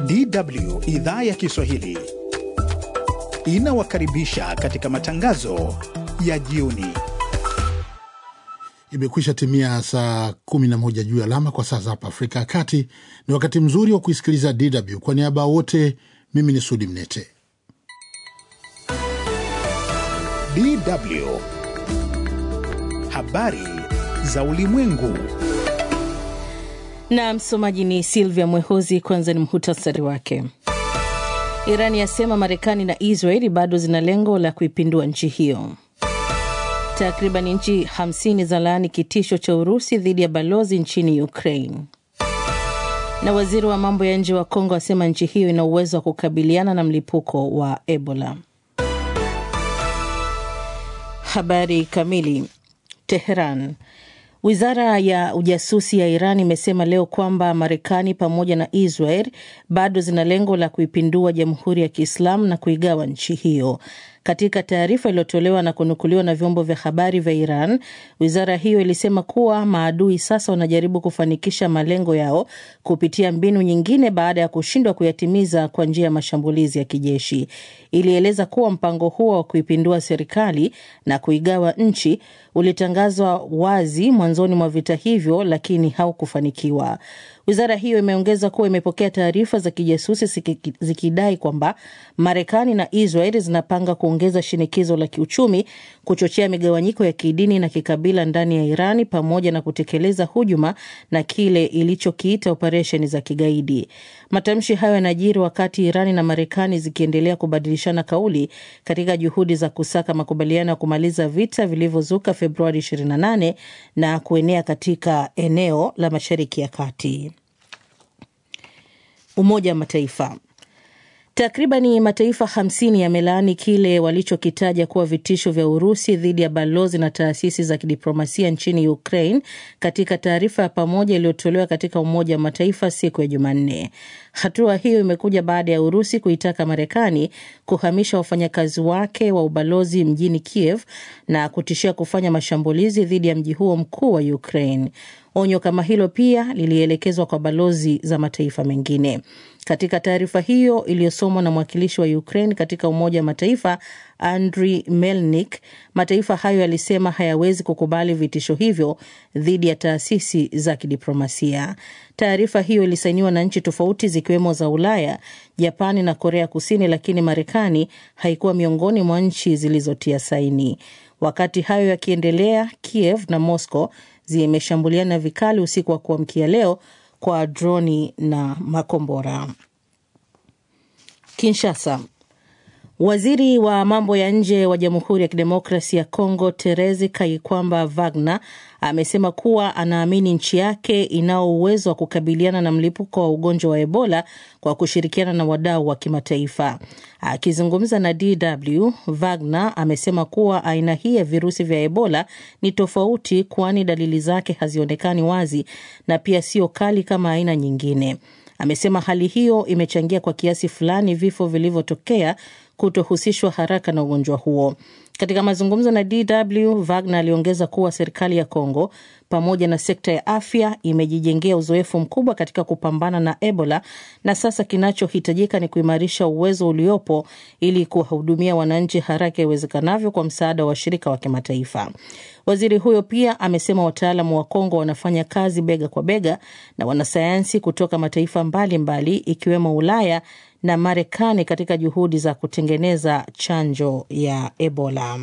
DW idhaa ya Kiswahili inawakaribisha katika matangazo ya jioni. Imekwisha timia saa 11 juu ya alama kwa saa za hapa Afrika ya Kati. Ni wakati mzuri wa kuisikiliza DW. Kwa niaba ya wote, mimi ni Sudi Mnete. DW habari za ulimwengu. Na msomaji ni Silvia Mwehozi. Kwanza ni muhtasari wake. Irani yasema Marekani na Israeli bado zina lengo la kuipindua nchi hiyo. Takriban nchi 50 za laani kitisho cha Urusi dhidi ya balozi nchini Ukraine. Na waziri wa mambo ya nje wa Kongo asema nchi hiyo ina uwezo wa kukabiliana na mlipuko wa Ebola. Habari kamili. Teheran. Wizara ya ujasusi ya Iran imesema leo kwamba Marekani pamoja na Israel bado zina lengo la kuipindua Jamhuri ya Kiislamu na kuigawa nchi hiyo. Katika taarifa iliyotolewa na kunukuliwa na vyombo vya habari vya Iran, wizara hiyo ilisema kuwa maadui sasa wanajaribu kufanikisha malengo yao kupitia mbinu nyingine baada ya kushindwa kuyatimiza kwa njia ya mashambulizi ya kijeshi. Ilieleza kuwa mpango huo wa kuipindua serikali na kuigawa nchi ulitangazwa wazi mwanzoni mwa vita hivyo, lakini haukufanikiwa. Wizara hiyo imeongeza kuwa imepokea taarifa za kijasusi zikidai kwamba Marekani na Israel zinapanga kuongeza shinikizo la kiuchumi, kuchochea migawanyiko ya kidini na kikabila ndani ya Irani, pamoja na kutekeleza hujuma na kile ilichokiita operesheni za kigaidi. Matamshi hayo yanajiri wakati Irani na Marekani zikiendelea kubadilishana kauli katika juhudi za kusaka makubaliano ya kumaliza vita vilivyozuka Februari 28 na kuenea katika eneo la Mashariki ya Kati. Umoja wa Mataifa. Takribani mataifa 50 yamelaani kile walichokitaja kuwa vitisho vya Urusi dhidi ya balozi na taasisi za kidiplomasia nchini Ukraine katika taarifa ya pamoja iliyotolewa katika Umoja wa Mataifa siku ya Jumanne. Hatua hiyo imekuja baada ya Urusi kuitaka Marekani kuhamisha wafanyakazi wake wa ubalozi mjini Kiev na kutishia kufanya mashambulizi dhidi ya mji huo mkuu wa Ukraine. Onyo kama hilo pia lilielekezwa kwa balozi za mataifa mengine. Katika taarifa hiyo iliyosomwa na mwakilishi wa Ukraine katika Umoja wa Mataifa Andriy Melnik, mataifa hayo yalisema hayawezi kukubali vitisho hivyo dhidi ya taasisi za kidiplomasia. Taarifa hiyo ilisainiwa na nchi tofauti zikiwemo za Ulaya, Japani na Korea Kusini, lakini Marekani haikuwa miongoni mwa nchi zilizotia saini. Wakati hayo yakiendelea, Kiev na Moscow zimeshambuliana vikali usiku wa kuamkia leo kwa droni na makombora. Kinshasa. Waziri wa mambo ya nje wa Jamhuri ya Kidemokrasi ya Kongo Terezi Kaikwamba Wagner amesema kuwa anaamini nchi yake inao uwezo wa kukabiliana na mlipuko wa ugonjwa wa Ebola kwa kushirikiana na wadau wa kimataifa. Akizungumza na DW, Wagner amesema kuwa aina hii ya virusi vya Ebola ni tofauti, kwani dalili zake hazionekani wazi na pia sio kali kama aina nyingine. Amesema hali hiyo imechangia kwa kiasi fulani vifo vilivyotokea kutohusishwa haraka na ugonjwa huo. Katika mazungumzo na DW, Wagner aliongeza kuwa serikali ya Kongo pamoja na sekta ya afya imejijengea uzoefu mkubwa katika kupambana na Ebola na sasa kinachohitajika ni kuimarisha uwezo uliopo ili kuwahudumia wananchi haraka iwezekanavyo kwa msaada wa washirika wa kimataifa. Waziri huyo pia amesema wataalamu wa Kongo wanafanya kazi bega kwa bega na wanasayansi kutoka mataifa mbalimbali mbali, ikiwemo Ulaya na Marekani katika juhudi za kutengeneza chanjo ya Ebola.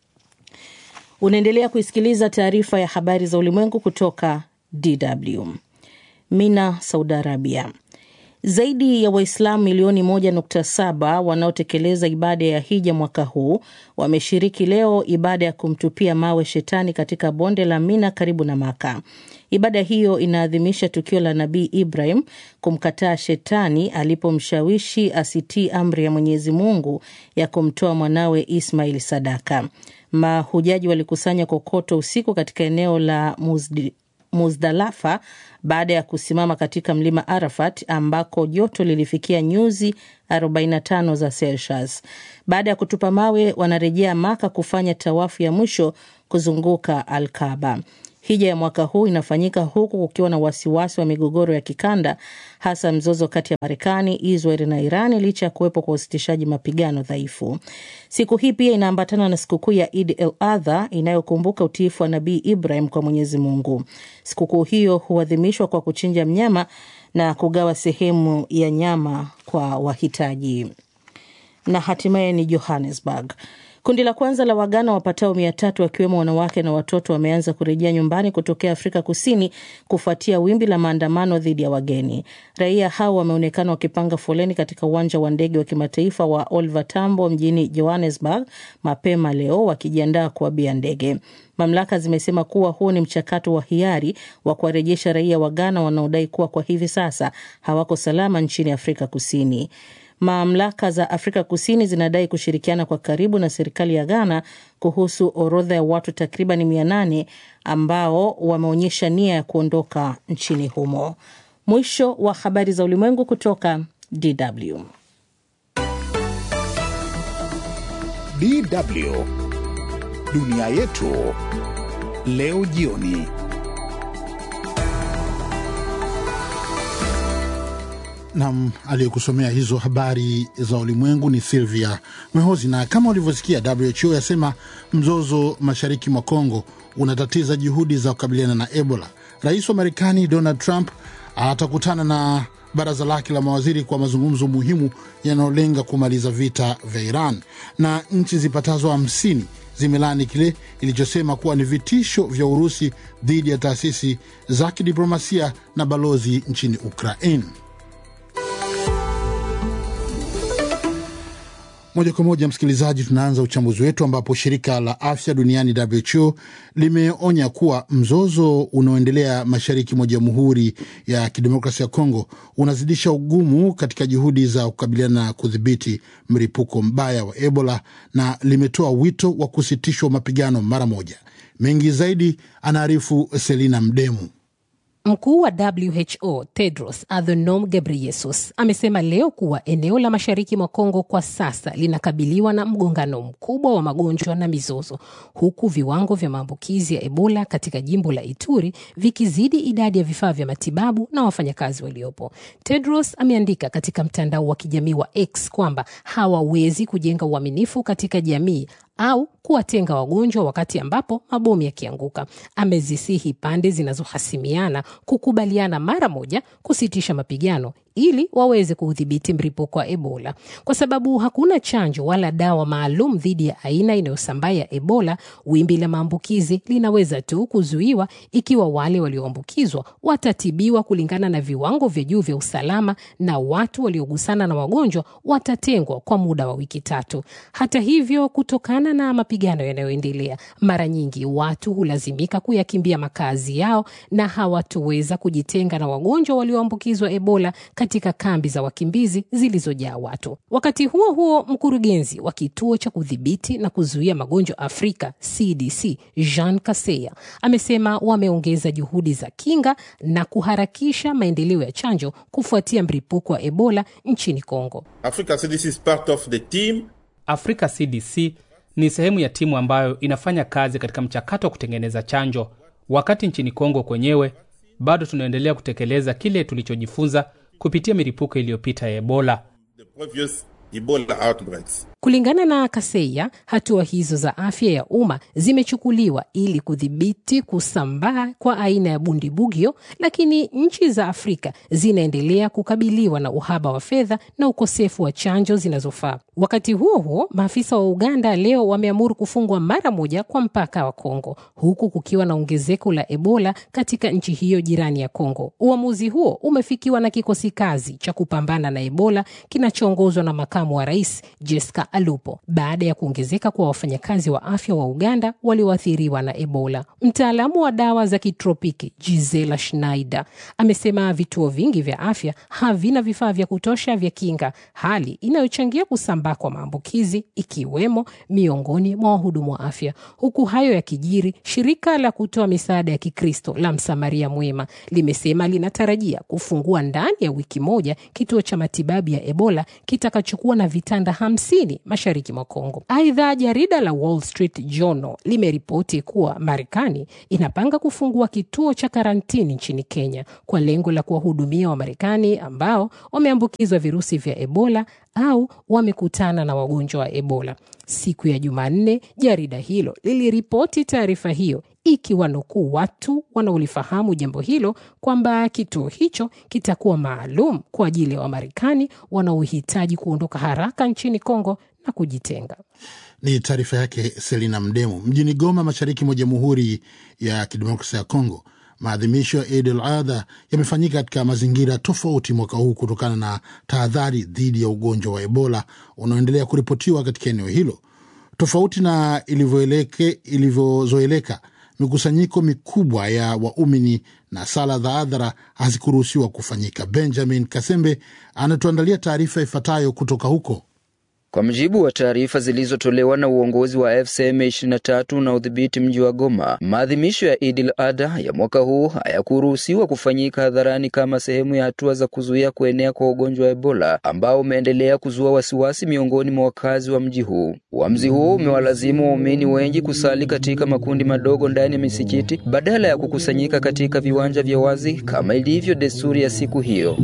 Unaendelea kuisikiliza taarifa ya habari za ulimwengu kutoka DW. Mina, Saudi Arabia. Zaidi ya Waislamu milioni 1.7 wanaotekeleza ibada ya hija mwaka huu wameshiriki leo ibada ya kumtupia mawe shetani katika bonde la Mina karibu na Maka. Ibada hiyo inaadhimisha tukio la Nabii Ibrahim kumkataa shetani alipomshawishi asitii amri ya Mwenyezi Mungu ya kumtoa mwanawe Ismail sadaka. Mahujaji walikusanya kokoto usiku katika eneo la Muzdi, Muzdalafa baada ya kusimama katika mlima Arafat ambako joto lilifikia nyuzi 45 za Celsius. Baada ya kutupa mawe, wanarejea Maka kufanya tawafu ya mwisho kuzunguka Alkaba. Hija ya mwaka huu inafanyika huku kukiwa na wasiwasi wa migogoro ya kikanda, hasa mzozo kati ya Marekani, Israel na Irani, licha ya kuwepo kwa usitishaji mapigano dhaifu. Siku hii pia inaambatana na sikukuu ya Id el Adha inayokumbuka utiifu wa Nabii Ibrahim kwa Mwenyezi Mungu. Sikukuu hiyo huadhimishwa kwa kuchinja mnyama na kugawa sehemu ya nyama kwa wahitaji. Na hatimaye ni Johannesburg. Kundi la kwanza la Wagana wapatao mia tatu wakiwemo wanawake na watoto wameanza kurejea nyumbani kutokea Afrika Kusini kufuatia wimbi la maandamano dhidi ya wageni. Raia hao wameonekana wakipanga foleni katika uwanja wa ndege wa kimataifa wa Oliver Tambo mjini Johannesburg mapema leo wakijiandaa kuabia ndege. Mamlaka zimesema kuwa huo ni mchakato wa hiari wa kuwarejesha raia wa Ghana wanaodai kuwa kwa hivi sasa hawako salama nchini Afrika Kusini. Mamlaka za Afrika Kusini zinadai kushirikiana kwa karibu na serikali ya Ghana kuhusu orodha ya watu takriban mia nane ambao wameonyesha nia ya kuondoka nchini humo. Mwisho wa habari za ulimwengu kutoka DW. DW dunia yetu leo jioni. Nam aliyekusomea hizo habari za ulimwengu ni Silvia Mwehozi. Na kama ulivyosikia, WHO yasema mzozo mashariki mwa Kongo unatatiza juhudi za kukabiliana na Ebola. Rais wa Marekani Donald Trump atakutana na baraza lake la mawaziri kwa mazungumzo muhimu yanayolenga kumaliza vita vya Iran, na nchi zipatazo hamsini zimelani kile ilichosema kuwa ni vitisho vya Urusi dhidi ya taasisi za kidiplomasia na balozi nchini Ukraine. Moja kwa moja, msikilizaji, tunaanza uchambuzi wetu ambapo shirika la afya duniani WHO limeonya kuwa mzozo unaoendelea mashariki mwa Jamhuri ya Kidemokrasia ya Kongo unazidisha ugumu katika juhudi za kukabiliana na kudhibiti mlipuko mbaya wa Ebola na limetoa wito wa kusitishwa mapigano mara moja. Mengi zaidi anaarifu Selina Mdemu. Mkuu wa WHO Tedros Adhanom Ghebreyesus amesema leo kuwa eneo la mashariki mwa Kongo kwa sasa linakabiliwa na mgongano mkubwa wa magonjwa na mizozo, huku viwango vya maambukizi ya Ebola katika jimbo la Ituri vikizidi idadi ya vifaa vya matibabu na wafanyakazi waliopo. Tedros ameandika katika mtandao wa kijamii wa X kwamba hawawezi kujenga uaminifu katika jamii au kuwatenga wagonjwa wakati ambapo mabomu yakianguka. Amezisihi pande zinazohasimiana kukubaliana mara moja kusitisha mapigano ili waweze kuudhibiti mlipuko wa Ebola, kwa sababu hakuna chanjo wala dawa maalum dhidi ya aina inayosambaa ya Ebola. Wimbi la maambukizi linaweza tu kuzuiwa ikiwa wale walioambukizwa watatibiwa kulingana na viwango vya juu vya usalama, na watu waliogusana na wagonjwa watatengwa kwa muda wa wiki tatu. Hata hivyo, kutokana na mapigano yanayoendelea, mara nyingi watu hulazimika kuyakimbia makazi yao na hawatoweza kujitenga na wagonjwa walioambukizwa Ebola katika kambi za wakimbizi zilizojaa watu. Wakati huo huo, mkurugenzi wa kituo cha kudhibiti na kuzuia magonjwa Afrika CDC Jean Kaseya amesema wameongeza juhudi za kinga na kuharakisha maendeleo ya chanjo kufuatia mlipuko wa Ebola nchini Kongo. Africa CDC is part of the team. Africa CDC ni sehemu ya timu ambayo inafanya kazi katika mchakato wa kutengeneza chanjo, wakati nchini Kongo kwenyewe bado tunaendelea kutekeleza kile tulichojifunza kupitia milipuko iliyopita ya Ebola. The previous Ebola outbreaks. Kulingana na Kaseya, hatua hizo za afya ya umma zimechukuliwa ili kudhibiti kusambaa kwa aina ya bundibugyo, lakini nchi za Afrika zinaendelea kukabiliwa na uhaba wa fedha na ukosefu wa chanjo zinazofaa. Wakati huo huo, maafisa wa Uganda leo wameamuru kufungwa mara moja kwa mpaka wa Kongo, huku kukiwa na ongezeko la Ebola katika nchi hiyo jirani ya Kongo. Uamuzi huo umefikiwa na kikosi kazi cha kupambana na Ebola kinachoongozwa na makamu wa rais Jessica Alupo baada ya kuongezeka kwa wafanyakazi wa afya wa Uganda walioathiriwa na Ebola. Mtaalamu wa dawa za kitropiki Gisela Schneider amesema vituo vingi vya afya havina vifaa vya kutosha vya kinga, hali inayochangia kusambaa kwa maambukizi ikiwemo miongoni mwa wahudumu wa afya. Huku hayo yakijiri, shirika la kutoa misaada ya Kikristo la Msamaria Mwema limesema linatarajia kufungua ndani ya wiki moja kituo cha matibabu ya Ebola kitakachokuwa kuwa na vitanda hamsini mashariki mwa Kongo. Aidha, jarida la Wall Street Journal limeripoti kuwa Marekani inapanga kufungua kituo cha karantini nchini Kenya kwa lengo la kuwahudumia Wamarekani ambao wameambukizwa virusi vya Ebola au wamekutana na wagonjwa wa Ebola. Siku ya Jumanne, jarida hilo liliripoti taarifa hiyo ikiwanukuu watu wanaolifahamu jambo hilo kwamba kituo hicho kitakuwa maalum kwa ajili ya Wamarekani wanaohitaji kuondoka haraka nchini Kongo na kujitenga. Ni taarifa yake Selina Mdemu. Mjini Goma, mashariki mwa Jamhuri ya Kidemokrasia ya Kongo, maadhimisho ya Eid al-Adha yamefanyika katika mazingira tofauti mwaka huu kutokana na tahadhari dhidi ya ugonjwa wa Ebola unaoendelea kuripotiwa katika eneo hilo. Tofauti na ilivyozoeleka, mikusanyiko mikubwa ya waumini na sala za hadhara hazikuruhusiwa kufanyika. Benjamin Kasembe anatuandalia taarifa ifuatayo kutoka huko. Kwa mujibu wa taarifa zilizotolewa na uongozi wa FCM 23 na udhibiti mji wa Goma, maadhimisho ya Idil Adha ya mwaka huu hayakuruhusiwa kufanyika hadharani kama sehemu ya hatua za kuzuia kuenea kwa ugonjwa wa Ebola ambao umeendelea kuzua wasiwasi miongoni mwa wakazi wa mji huu. Uamuzi huo umewalazimu waumini wengi kusali katika makundi madogo ndani ya misikiti badala ya kukusanyika katika viwanja vya wazi kama ilivyo desturi ya siku hiyo.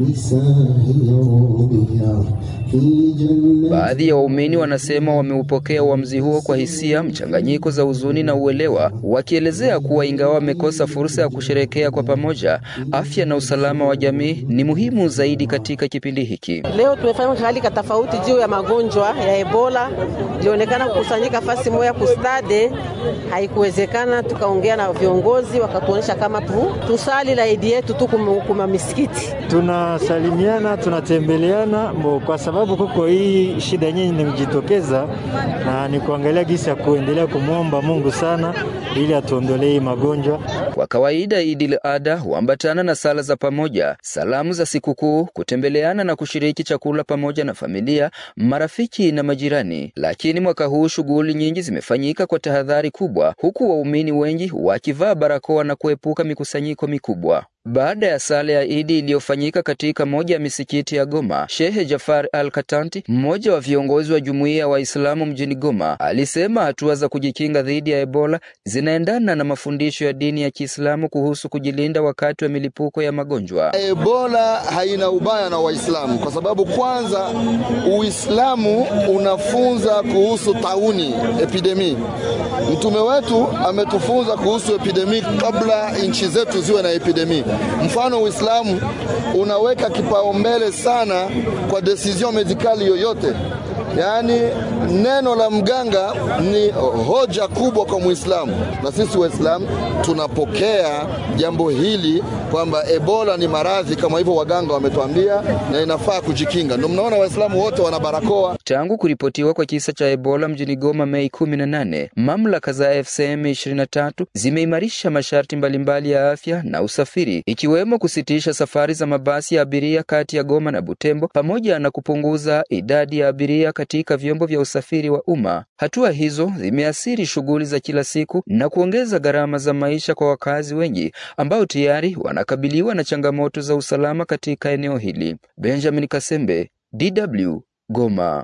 Baadhi ya waumini wanasema wameupokea uamuzi huo kwa hisia mchanganyiko za huzuni na uelewa, wakielezea kuwa ingawa wamekosa fursa ya kusherekea kwa pamoja, afya na usalama wa jamii ni muhimu zaidi katika kipindi hiki. Leo tumefanya hali ka tofauti juu ya magonjwa ya Ebola, ilionekana kukusanyika fasi moja kustade, haikuwezekana. Tukaongea na viongozi wakatuonyesha kama tu, tusali la idi yetu tu kuma misikiti, tunasalimiana tunatembeleana mbo, kwa sababu kuko hii shida yenyewe nimejitokeza na ni kuangalia gisi ya kuendelea kumwomba Mungu sana ili atuondolee magonjwa. Kwa kawaida Idil Adha huambatana na sala za pamoja, salamu za sikukuu, kutembeleana na kushiriki chakula pamoja na familia, marafiki na majirani. Lakini mwaka huu shughuli nyingi zimefanyika kwa tahadhari kubwa, huku waumini wengi wakivaa barakoa na kuepuka mikusanyiko mikubwa. Baada ya sala ya Idi iliyofanyika katika moja ya misikiti ya Goma, Shehe Jafar Al Katanti, mmoja wa viongozi wa jumuiya ya Waislamu mjini Goma, alisema hatua za kujikinga dhidi ya Ebola zinaendana na mafundisho ya dini ya Kiislamu kuhusu kujilinda wakati wa milipuko ya magonjwa. Ebola haina ubaya na Waislamu kwa sababu kwanza, Uislamu unafunza kuhusu tauni epidemi. Mtume wetu ametufunza kuhusu epidemi kabla nchi zetu ziwe na epidemi. Mfano, Uislamu unaweka kipaumbele sana kwa decision medikali yoyote, yaani neno la mganga ni hoja kubwa kwa Muislamu, na sisi Waislamu tunapokea jambo hili kwamba Ebola ni maradhi kama hivyo waganga wametuambia, na inafaa kujikinga. Ndio mnaona Waislamu wote wana barakoa. Tangu kuripotiwa kwa kisa cha Ebola mjini Goma Mei 18, mamlaka za FCM 23 zimeimarisha masharti mbalimbali ya afya na usafiri, ikiwemo kusitisha safari za mabasi ya abiria kati ya Goma na Butembo pamoja na kupunguza idadi ya abiria katika vyombo vya usafiri wa umma. Hatua hizo zimeathiri shughuli za kila siku na kuongeza gharama za maisha kwa wakazi wengi ambao tayari wanakabiliwa na changamoto za usalama katika eneo hili. Benjamin Kasembe, DW, Goma.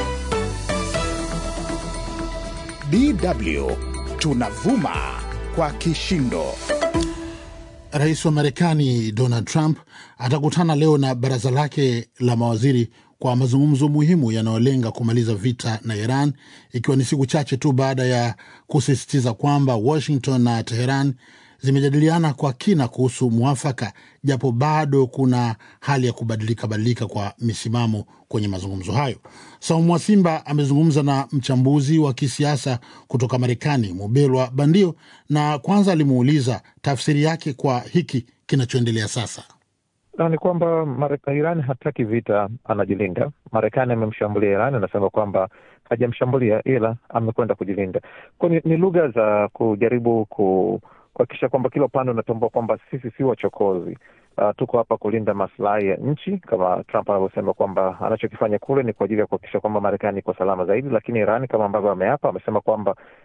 DW tunavuma kwa kishindo. Rais wa Marekani Donald Trump atakutana leo na baraza lake la mawaziri kwa mazungumzo muhimu yanayolenga kumaliza vita na Iran, ikiwa ni siku chache tu baada ya kusisitiza kwamba Washington na Teheran zimejadiliana kwa kina kuhusu mwafaka, japo bado kuna hali ya kubadilika badilika kwa misimamo kwenye mazungumzo hayo. Saumu wa Simba amezungumza na mchambuzi wa kisiasa kutoka Marekani, Mubelwa Bandio, na kwanza alimuuliza tafsiri yake kwa hiki kinachoendelea sasa. Na ni kwamba Iran hataki vita, anajilinda. Marekani amemshambulia Iran, anasema kwamba hajamshambulia ila amekwenda kujilinda. Kwa ni, ni lugha za kujaribu ku kuhakikisha kwamba kila upande unatambua kwamba sisi si wachokozi. Uh, tuko hapa kulinda maslahi ya nchi kama Trump anavyosema kwamba anachokifanya kule ni kwa ajili ya kuhakikisha kwamba Marekani iko salama zaidi, lakini Iran kama ambavyo ameapa, amesema kwamba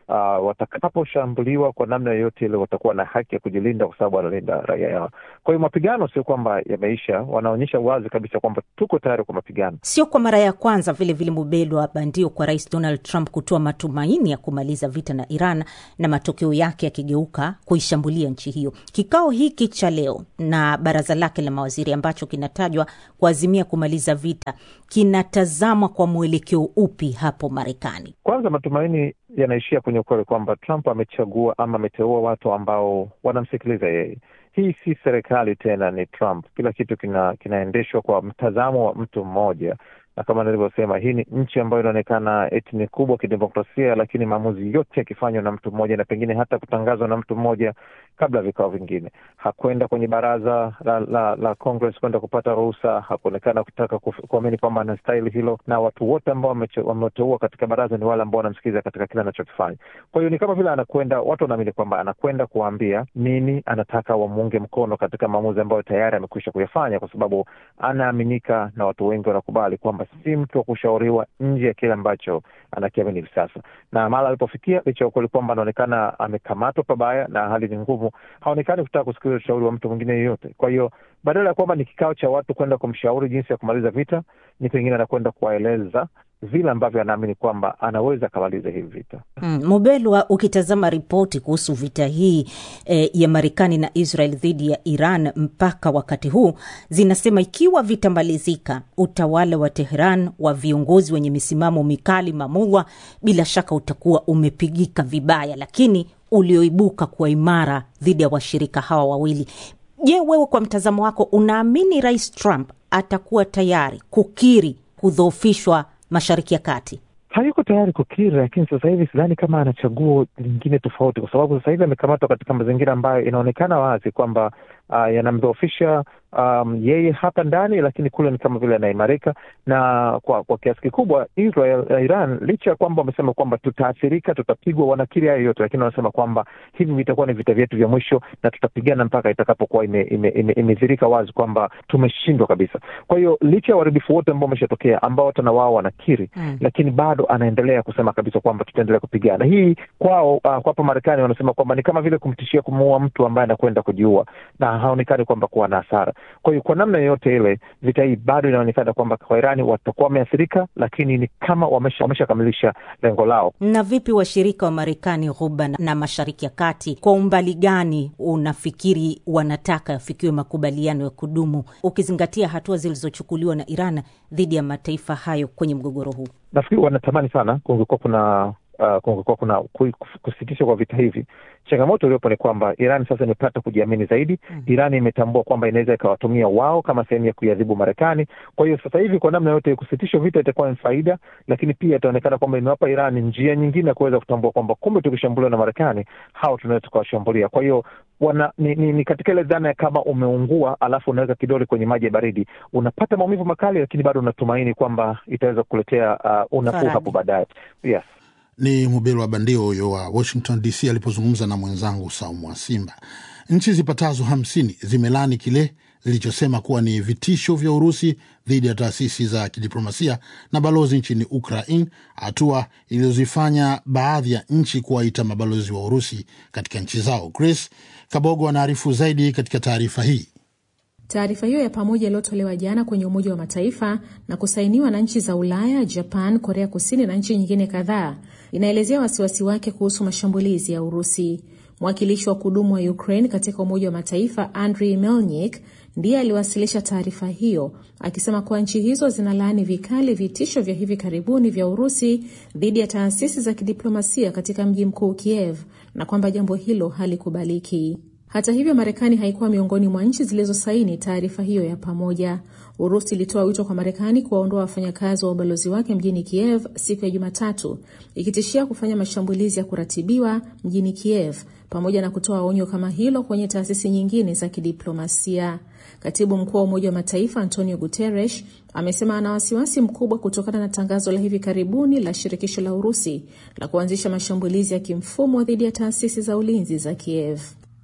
uh, watakaposhambuliwa kwa namna yoyote ile watakuwa na haki ya kujilinda kwa sababu wanalinda raia yao. Kwa hiyo mapigano sio kwamba yameisha, wanaonyesha wazi kabisa kwamba tuko tayari kwa mapigano. Sio kwa mara ya kwanza vile vile Mubelo wa bandio kwa Rais Donald Trump kutoa matumaini ya kumaliza vita na Iran na matokeo yake yakigeuka kuishambulia nchi hiyo. Kikao hiki cha leo na baraza lake la mawaziri ambacho kinatajwa kuazimia kumaliza vita kinatazamwa kwa mwelekeo upi hapo Marekani? Kwanza, matumaini yanaishia kwenye ukweli kwamba Trump amechagua ama ameteua watu ambao wanamsikiliza yeye. Hii si serikali tena, ni Trump. Kila kitu kina, kinaendeshwa kwa mtazamo wa mtu mmoja, na kama nilivyosema, hii ni nchi ambayo inaonekana eti ni kubwa kidemokrasia, lakini maamuzi yote yakifanywa na mtu mmoja na pengine hata kutangazwa na mtu mmoja kabla ya vikao vingine. Hakwenda kwenye baraza la, la, la Congress kwenda kupata ruhusa, hakuonekana kutaka kuamini kwamba anastahili hilo, na watu wote ambao wameteua katika baraza ni wale ambao wanamsikiliza katika kile anachokifanya. Kwa hiyo ni kama vile anakwenda, watu wanaamini kwamba anakwenda kuwaambia nini anataka wamuunge mkono katika maamuzi ambayo tayari amekwisha kuyafanya, kwa sababu anaaminika na watu wengi wanakubali kwamba si mtu wa kushauriwa nje ya kile ambacho anakiamini hivi sasa. Na mara alipofikia, licha ya ukweli kwamba anaonekana amekamatwa pabaya na hali ni ngumu, haonekani kutaka kusikiliza ushauri wa mtu mwingine yeyote. Kwa hiyo badala ya kwamba ni kikao cha watu kwenda kumshauri jinsi ya kumaliza vita, ni pengine anakwenda kuwaeleza vile ambavyo anaamini kwamba anaweza akamaliza hivi vita. Mm, Mubelwa, ukitazama ripoti kuhusu vita hii eh, ya Marekani na Israel dhidi ya Iran mpaka wakati huu zinasema ikiwa vitamalizika, utawala wa Tehran wa viongozi wenye misimamo mikali mamulwa, bila shaka utakuwa umepigika vibaya, lakini ulioibuka kuwa imara dhidi ya washirika hawa wawili. Je, wewe kwa mtazamo wako unaamini Rais Trump atakuwa tayari kukiri kudhoofishwa Mashariki ya Kati? Hayuko tayari kukiri, lakini sasa hivi sidhani kama ana chaguo lingine tofauti, kwa sababu sasa hivi amekamatwa katika mazingira ambayo inaonekana wazi kwamba uh, yanamdhoofisha um, yeye hapa ndani, lakini kule ni kama vile anaimarika na kwa kwa kiasi kikubwa Israel uh, Iran, licha ya kwamba wamesema kwamba tutaathirika, tutapigwa, wanakiri hayo yote, lakini wanasema kwamba hivi vitakuwa ni vita vyetu vya mwisho na tutapigana mpaka itakapokuwa imedhirika ime, ime, ime wazi kwamba tumeshindwa kabisa. Kwa hiyo licha ya uharibifu wote ambao umeshatokea ambao hata na wao wanakiri mm, lakini bado anaendelea kusema kabisa kwamba tutaendelea kupigana. Hii kwao, uh, kwa hapa Marekani wanasema kwamba ni kama vile kumtishia kumuua mtu ambaye anakwenda kujiua na haonekani kwamba kuwa na hasara. Kwa hiyo kwa namna yoyote ile, vita hii bado inaonekana kwamba kwa Irani watakuwa wameathirika, lakini ni kama wameshakamilisha wamesha lengo lao. Na vipi washirika wa Marekani Ghuba na Mashariki ya Kati, kwa umbali gani unafikiri wanataka yafikiwe makubaliano ya kudumu, ukizingatia hatua zilizochukuliwa na Iran dhidi ya mataifa hayo kwenye mgogoro huu? Nafikiri wanatamani sana kungekuwa kuna uh, kungekuwa kuna kusitishwa kwa vita hivi. Changamoto iliyopo ni kwamba Iran sasa imepata kujiamini zaidi. mm. Iran imetambua kwamba inaweza ikawatumia wao kama sehemu ya kuiadhibu Marekani. Kwa hiyo sasa hivi kwa namna yote kusitishwa vita itakuwa ni faida, lakini pia itaonekana kwamba imewapa Iran njia nyingine ya kuweza kutambua kwamba kumbe tukishambuliwa na Marekani hao tunaweza tukawashambulia. Kwa hiyo wana ni, ni, ni katika ile dhana ya kama umeungua alafu unaweka kidole kwenye maji ya baridi, unapata maumivu makali, lakini bado unatumaini kwamba itaweza kukuletea uh, unafuu hapo baadaye. Yes. Ni Mubelo wa Bandio huyo wa Washington DC alipozungumza na mwenzangu Saumu wa Simba. Nchi zipatazo hamsini zimelani kile zilichosema kuwa ni vitisho vya Urusi dhidi ya taasisi za kidiplomasia na balozi nchini Ukraine, hatua iliyozifanya baadhi ya nchi kuwaita mabalozi wa Urusi katika nchi zao. Grace Kabogo anaarifu zaidi katika taarifa hii. Taarifa hiyo ya pamoja iliyotolewa jana kwenye Umoja wa Mataifa na kusainiwa na nchi za Ulaya, Japan, Korea Kusini na nchi nyingine kadhaa inaelezea wasiwasi wake kuhusu mashambulizi ya Urusi. Mwakilishi wa kudumu wa Ukraine katika Umoja wa Mataifa Andriy Melnik ndiye aliwasilisha taarifa hiyo akisema kuwa nchi hizo zinalaani vikali vitisho vya hivi karibuni vya Urusi dhidi ya taasisi za kidiplomasia katika mji mkuu Kiev na kwamba jambo hilo halikubaliki. Hata hivyo, Marekani haikuwa miongoni mwa nchi zilizosaini taarifa hiyo ya pamoja. Urusi ilitoa wito kwa Marekani kuwaondoa wafanyakazi wa ubalozi wake mjini Kiev siku ya Jumatatu, ikitishia kufanya mashambulizi ya kuratibiwa mjini Kiev pamoja na kutoa onyo kama hilo kwenye taasisi nyingine za kidiplomasia. Katibu mkuu wa Umoja wa Mataifa Antonio Guterres amesema ana wasiwasi mkubwa kutokana na tangazo la hivi karibuni la shirikisho la Urusi la kuanzisha mashambulizi ya kimfumo dhidi ya taasisi za ulinzi za Kiev.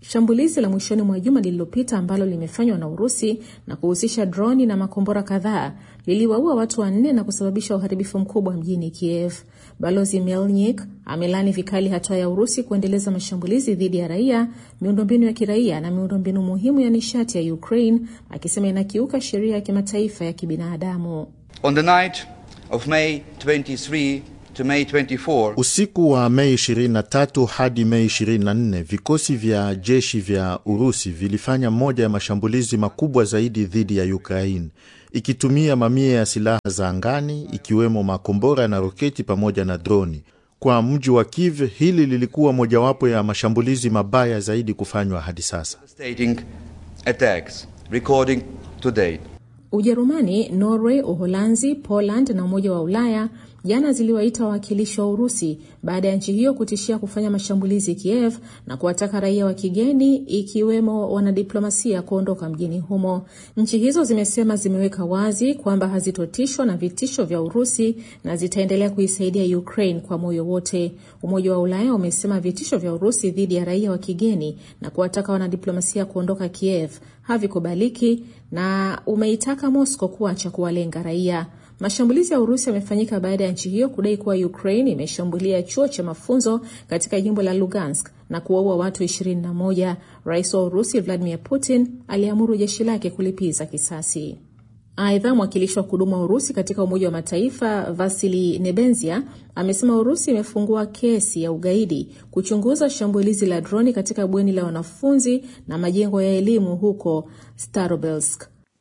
Shambulizi la mwishoni mwa juma lililopita ambalo limefanywa na Urusi na kuhusisha droni na makombora kadhaa liliwaua watu wanne na kusababisha uharibifu mkubwa mjini Kiev. Balozi Melnik amelani vikali hatua ya Urusi kuendeleza mashambulizi dhidi ya raia, miundombinu ya kiraia na miundombinu muhimu ya nishati ya Ukraine, akisema inakiuka sheria ya kimataifa ya kibinadamu. On the night of May 23 to May 24, Usiku wa Mei 23 hadi Mei 24, vikosi vya jeshi vya Urusi vilifanya moja ya mashambulizi makubwa zaidi dhidi ya Ukraine, ikitumia mamia ya silaha za angani ikiwemo makombora na roketi pamoja na droni. Kwa mji wa Kiev, hili lilikuwa mojawapo ya mashambulizi mabaya zaidi kufanywa hadi sasa. stating attacks recording to date. Ujerumani, Norway, Uholanzi, Poland na Umoja wa Ulaya jana ziliwaita wawakilishi wa Urusi baada ya nchi hiyo kutishia kufanya mashambulizi Kiev na kuwataka raia wa kigeni ikiwemo wanadiplomasia kuondoka mjini humo. Nchi hizo zimesema zimeweka wazi kwamba hazitotishwa na vitisho vya Urusi na zitaendelea kuisaidia Ukraine kwa moyo wote. Umoja wa Ulaya umesema vitisho vya Urusi dhidi ya raia wa kigeni na kuwataka wanadiplomasia kuondoka Kiev havikubaliki na umeitaka Moscow kuacha kuwalenga raia. Mashambulizi ya Urusi yamefanyika baada ya nchi hiyo kudai kuwa Ukraine imeshambulia chuo cha mafunzo katika jimbo la Lugansk na kuwaua watu 21. Rais wa Urusi Vladimir Putin aliamuru jeshi lake kulipiza kisasi. Aidha, mwakilishi wa kudumu wa Urusi katika Umoja wa Mataifa Vasili Nebenzia amesema Urusi imefungua kesi ya ugaidi kuchunguza shambulizi la droni katika bweni la wanafunzi na majengo ya elimu huko Starobelsk.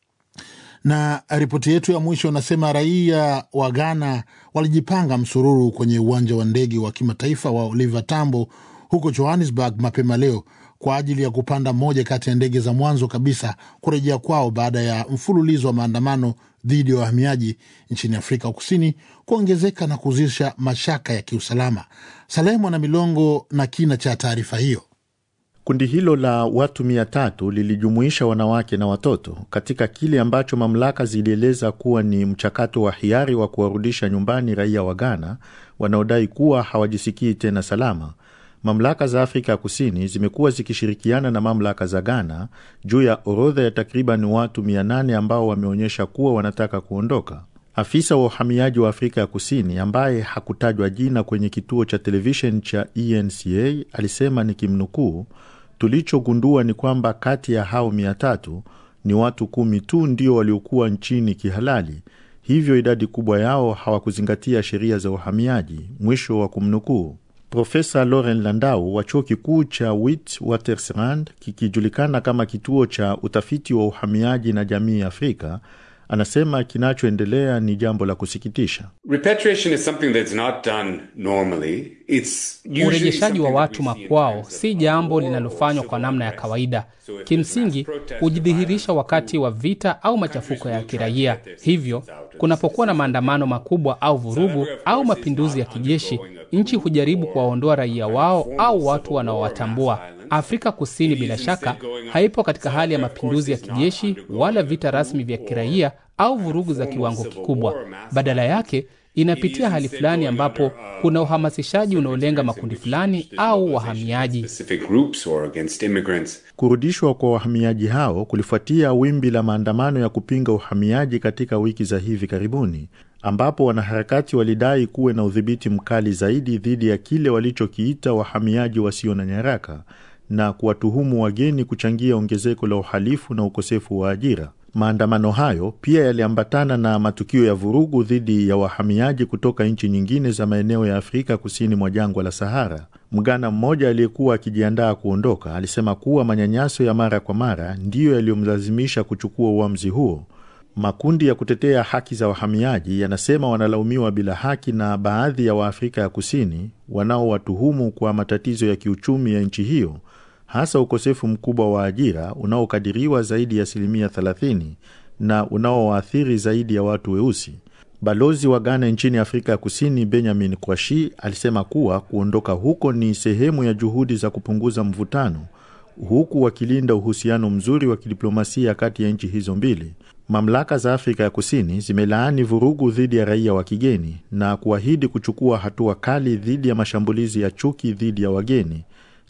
Na ripoti yetu ya mwisho inasema raia wa Ghana walijipanga msururu kwenye uwanja wa ndege wa kimataifa wa Oliver Tambo huko Johannesburg mapema leo kwa ajili ya kupanda moja kati ya ndege za mwanzo kabisa kurejea kwao baada ya mfululizo wa maandamano dhidi ya wahamiaji nchini Afrika Kusini kuongezeka na kuzusha mashaka ya kiusalama. Saleh Mwana Milongo na kina cha taarifa hiyo. Kundi hilo la watu mia tatu lilijumuisha wanawake na watoto katika kile ambacho mamlaka zilieleza kuwa ni mchakato wa hiari wa kuwarudisha nyumbani raia wa Ghana wanaodai kuwa hawajisikii tena salama. Mamlaka za Afrika ya Kusini zimekuwa zikishirikiana na mamlaka za Ghana juu ya orodha ya takriban watu 800 ambao wameonyesha kuwa wanataka kuondoka. Afisa wa uhamiaji wa Afrika ya Kusini ambaye hakutajwa jina kwenye kituo cha televishen cha ENCA alisema nikimnukuu, tulichogundua ni kwamba kati ya hao mia tatu ni watu kumi tu ndio waliokuwa nchini kihalali, hivyo idadi kubwa yao hawakuzingatia sheria za uhamiaji, mwisho wa kumnukuu. Profesa Lauren Landau wa chuo kikuu cha Witwatersrand kikijulikana kama kituo cha utafiti wa uhamiaji na jamii Afrika anasema kinachoendelea ni jambo la kusikitisha. Repatriation is something that's not done normally. It's usually Urejeshaji wa something watu makwao si jambo linalofanywa kwa namna ya kawaida. Kimsingi hujidhihirisha wakati wa vita au machafuko ya kiraia. Hivyo kunapokuwa na maandamano makubwa au vurugu au mapinduzi ya kijeshi, nchi hujaribu kuwaondoa raia wao au watu wanaowatambua. Afrika Kusini bila shaka haipo katika hali ya mapinduzi ya kijeshi wala vita rasmi vya kiraia au vurugu za kiwango kikubwa. Badala yake inapitia hali fulani ambapo kuna uhamasishaji unaolenga makundi fulani au wahamiaji. specific groups or against immigrants. Kurudishwa kwa wahamiaji hao kulifuatia wimbi la maandamano ya kupinga uhamiaji katika wiki za hivi karibuni, ambapo wanaharakati walidai kuwe na udhibiti mkali zaidi dhidi ya kile walichokiita wahamiaji wasio na nyaraka na kuwatuhumu wageni kuchangia ongezeko la uhalifu na ukosefu wa ajira. Maandamano hayo pia yaliambatana na matukio ya vurugu dhidi ya wahamiaji kutoka nchi nyingine za maeneo ya Afrika kusini mwa jangwa la Sahara. Mgana mmoja aliyekuwa akijiandaa kuondoka alisema kuwa manyanyaso ya mara kwa mara ndiyo yaliyomlazimisha kuchukua uamuzi huo. Makundi ya kutetea haki za wahamiaji yanasema wanalaumiwa bila haki na baadhi ya Waafrika ya Kusini wanaowatuhumu kwa matatizo ya kiuchumi ya nchi hiyo, hasa ukosefu mkubwa wa ajira unaokadiriwa zaidi ya asilimia 30 na unaowaathiri zaidi ya watu weusi. Balozi wa Ghana nchini Afrika ya Kusini Benjamin Kwashi alisema kuwa kuondoka huko ni sehemu ya juhudi za kupunguza mvutano huku wakilinda uhusiano mzuri wa kidiplomasia kati ya nchi hizo mbili. Mamlaka za Afrika ya Kusini zimelaani vurugu dhidi ya raia wa kigeni na kuahidi kuchukua hatua kali dhidi ya mashambulizi ya chuki dhidi ya wageni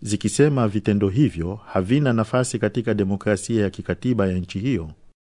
zikisema vitendo hivyo havina nafasi katika demokrasia ya kikatiba ya nchi hiyo.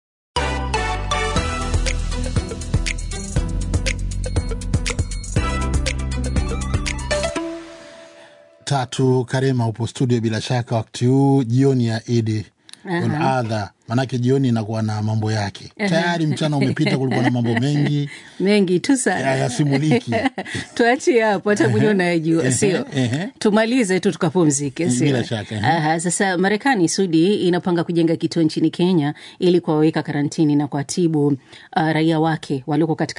Tatu Karema upo studio bila shaka wakati huu jioni ya Idi on Aha. adha, manake jioni inakuwa na mambo yake Aha. tayari. Mchana umepita, kulikuwa na mambo mengi mengi tu sana yasimuliki. tuachie hapo, hata mwenyewe unayejua, Ehe, sio? ehe. Tumalize tu tukapumzike, sio? Bila shaka, ehe. Aha, sasa Marekani Sudi inapanga kujenga kituo nchini Kenya ili kuwaweka karantini na kuwatibu uh, raia wake walioko katika